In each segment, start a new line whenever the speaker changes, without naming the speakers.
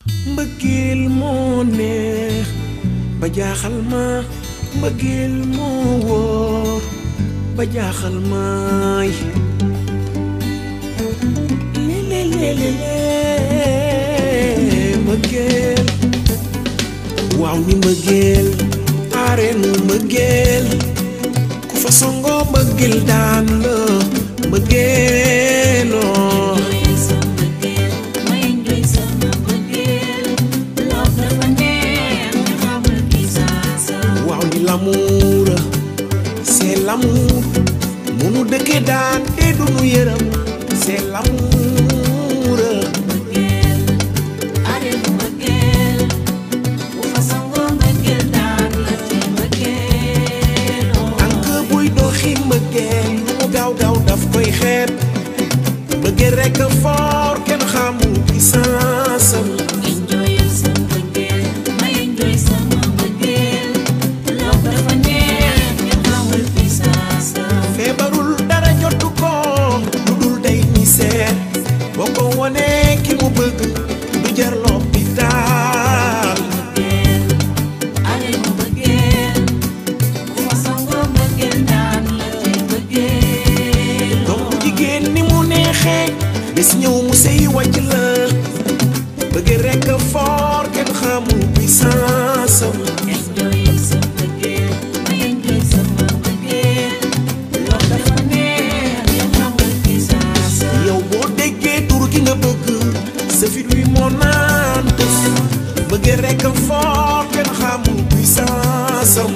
mbëggeel moo neex ba jaaxal ma mbëggeel moo wóor ba jaaxal maay lelelelele mbëggeel waaw ni mbëggeel areenu mbëggeel ku fa songo mbëggeel daan la mbëggeeloo waaw ni l'amour c'est l'amour munu dëkke daan te dunu yërëm c'est l'amour tànk buy doxi mbëggeel lu mu gaaw gaaw daf koy xeeb mbëggeel rekk foor kenn xamul puissance am feebarul dara jotu ko lu dul day ni seet boo ko wonee ki mu bëgg du jar l'hôpital donc jigéen ni mu neexee bis ñëw mu sey wàcc la bëgg rekk foor kenn xamul puissance am yow boo déggee tur gi nga bëgg sa fit wi moo naan tëf bëgg rekk foor kenn xamul puissance am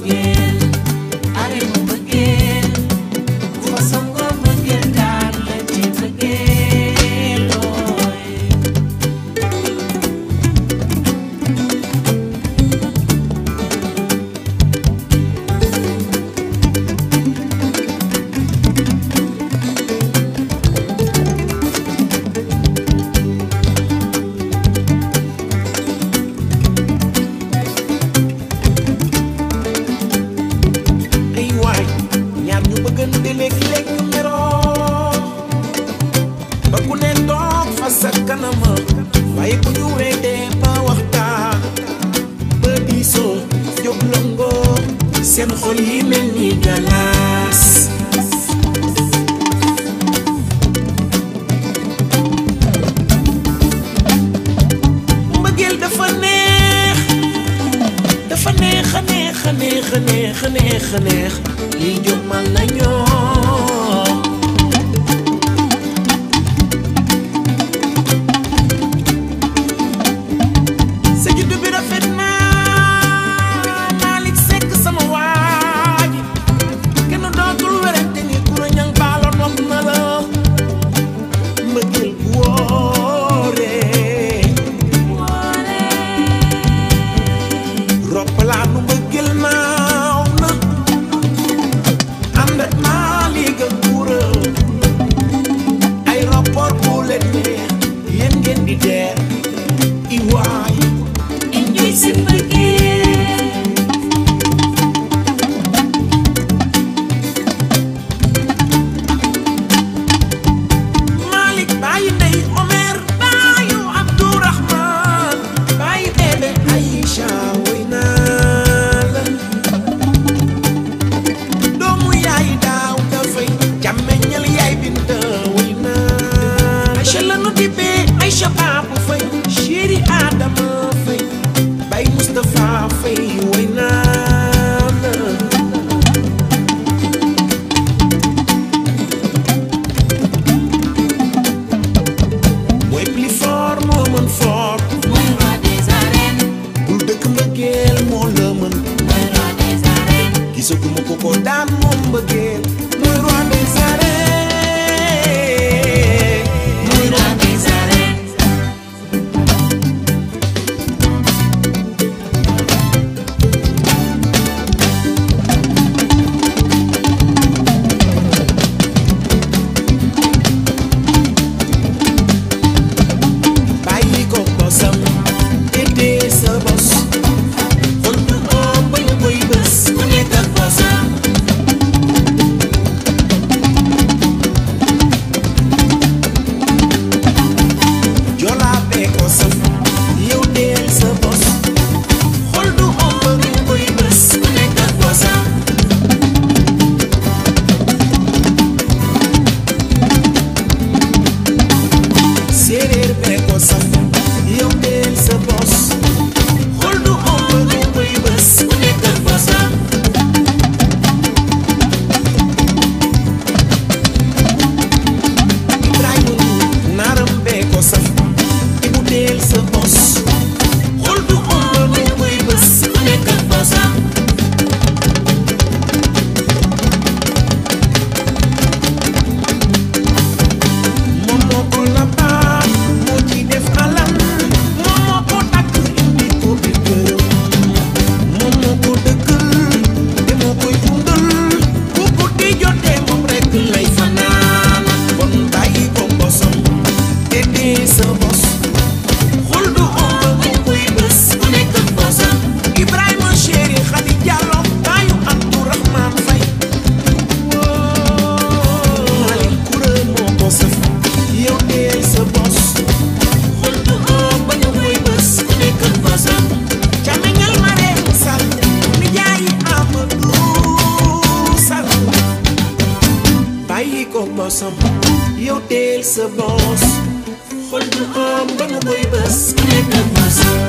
ay waay ñaar ñu bëggante léeg-léeg ñu meroo ba ku ne toog fa sa kanama waaye ku ñu weedee ba waxtaan ba diisoo jóg lëngoo seen xol yi mel ni galaas mbëggeel dafa neex dafa neex a neex a neex a neex a neex a neex liy jommal na ñoo sa juddu bi rafet na Malick Seck sama waaji kenn dootul werante ni kura ñang baalo nopp na la mbëggeel bu wóoree roppalaanu mbëggeel naaw na ànd ak naa bosam yow teel sa bos xol du am ba nu koy bës ku nekk ak bës